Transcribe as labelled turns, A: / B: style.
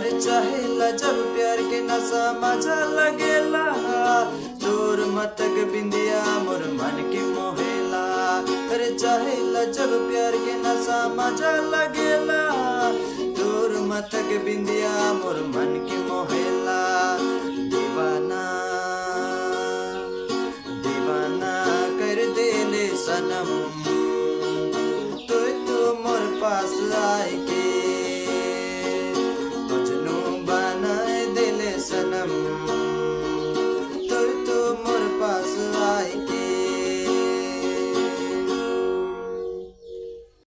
A: अरे चाहेला जब प्यार के नशा मजा लगेला तोर मतक बिंदिया मोर मन के मोहेला अरे चाहेला जब प्यार के नशा मजा लगेला तोर मतक बिंदिया मोर मन के मोहेला दीवाना दीवाना कर देले सनम तो तू मोर पास